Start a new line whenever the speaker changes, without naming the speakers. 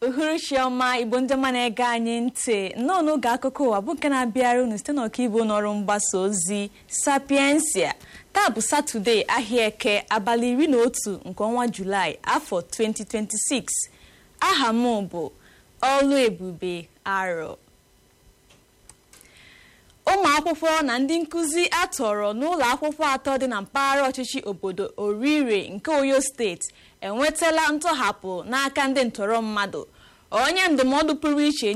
uhuruchi ọma igbo ndị ọma na-ege anyị ntị nnọọ n'oge akụkọ ụwa bụ nke na-abịara unu site n'ọkaibo n'ọrụ mgbasa ozi sapiensia taa bụ satọde ahịa eke abalị iri na otu nke ọnwa julaị afọ 2026 aha m bụ ọlụ ebube arọ ụmụ akwụkwọ na ndị nkụzi atọrọ n'ụlọ akwụkwọ atọ dị na mpaghara ọchịchị obodo orire nke oyo steeti enwetala ntọhapụ n'aka ndị ntọrọ mmadụ onye ndụmọdụ pụrụ iche